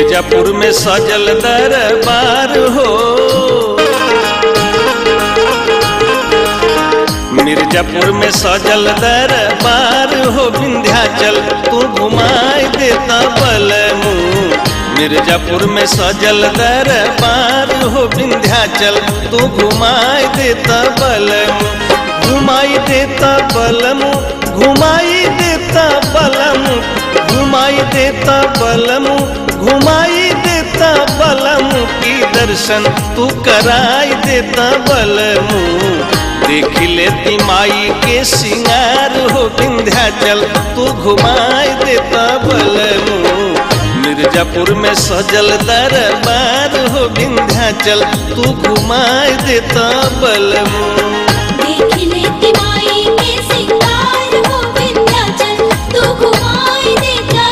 मिर्जापुर में सजल दरबार हो मिर्जापुर में सजल दरबार हो विंध्याचल तू घुमाई देता बलमू मिर्जापुर में सजल दरबार हो विंध्याचल तू घुमाई देता बलमू घुमाई देता बलमू घुमाई देता बलमू घुमाई देता बलमू घुमाई देता बलमू की दर्शन तू कराई देता बलमू देख लेती माई के सिंगार हो विंध्याचल तू घुमाई देता बलमू मिर्जापुर में सजल दरबार हो विंध्याचल तू घुमाई देता बलमू देख लेती माई के सिंगार हो विंध्याचल तू घुमाई देता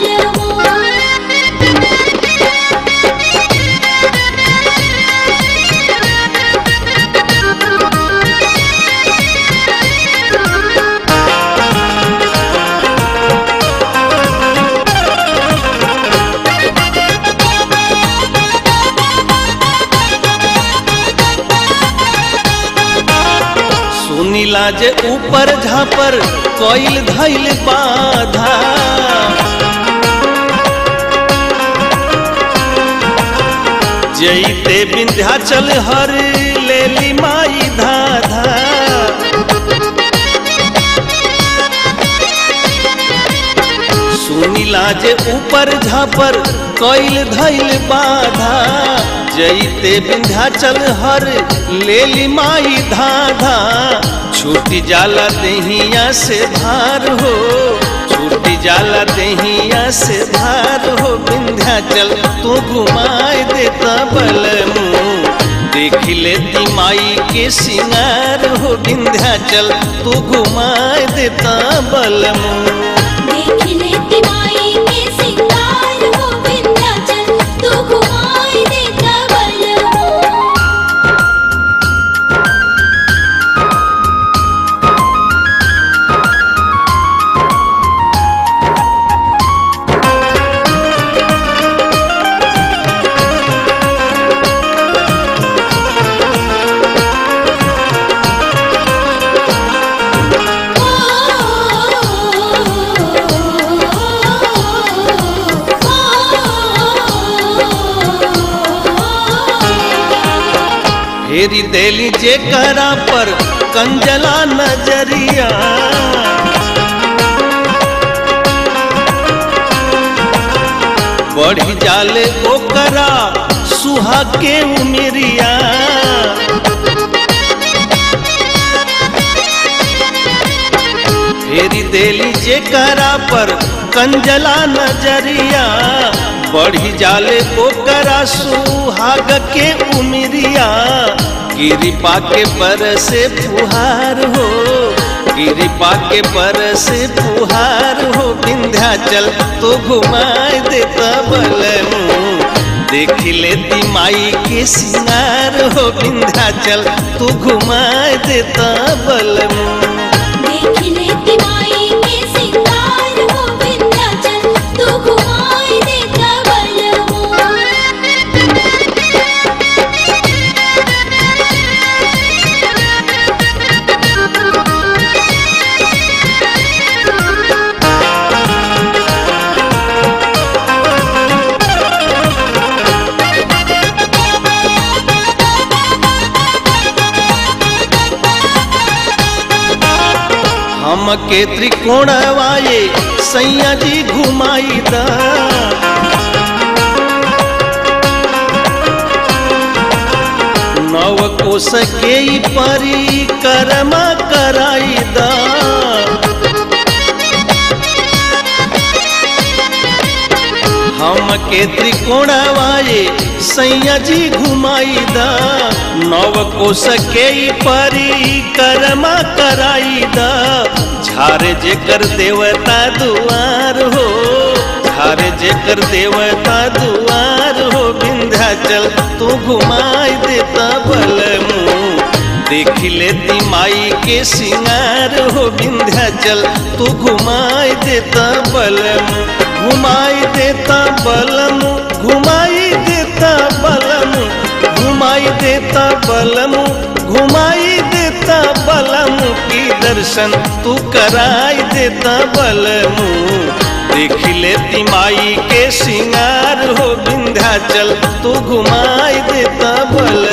बलमो सुनीला जे ऊपर झापर कोइल धैल बाधा जईते विंध्याचल हर लेली माई धाधा सुनीला जे ऊपर झापर कोइल धैल बाधा जईते विंध्याचल हर लेली माई धाधा छूटी जाला देहिया से धार हो छूटी जाला देहिया से धार हो विंध्याचल तू घुमाए देता बलमू देख लेती माई के सिंगार हो विंध्याचल तू घुमाए देता बलमू देख लेती माई के सिंगार हो विंध्याचल तू घुमाई देता बलमो फेरी देली जे करा पर कंजला नजरिया बढ़ी जाले ओकरा सुहा के उमेरिया फेरी देली जे करा पर कंजला नजरिया बढ़ी जाले ओकरा सुहाग के उमरिया गिरिपा के पर से फुहार हो गिरिपा के पर से फुहार हो विंध्याचल तो घुमाए देता बलमू देख लेती माई के सिंगार हो विंध्याचल तू घुमाए देता बलमू देख लेती माई के सिंगार हो विंध्याचल तू घुमाई देता बलमो हमके त्रिकोणवाए सैया जी घुमाई दा नव कोस के ई परिक्रमा कराई दा हमके त्रिकोणवाए सैया जी घुमाई दा नव कोस के ई परिक्रमा कराई दा झारे जेकर देवता दुआर हो झारे जेकर देवता दुआर हो विंध्याचल तू घुमाई देता बलमू देख लेती माई के सिंगार हो विंध्याचल तू घुमाई देता बलमू घुमाई देता बलमू घुमाई देता बलमु की दर्शन तू कराई देता बलमु देख लेती माई के सिंगार हो विंध्याचल तू घुमाई देता बलमु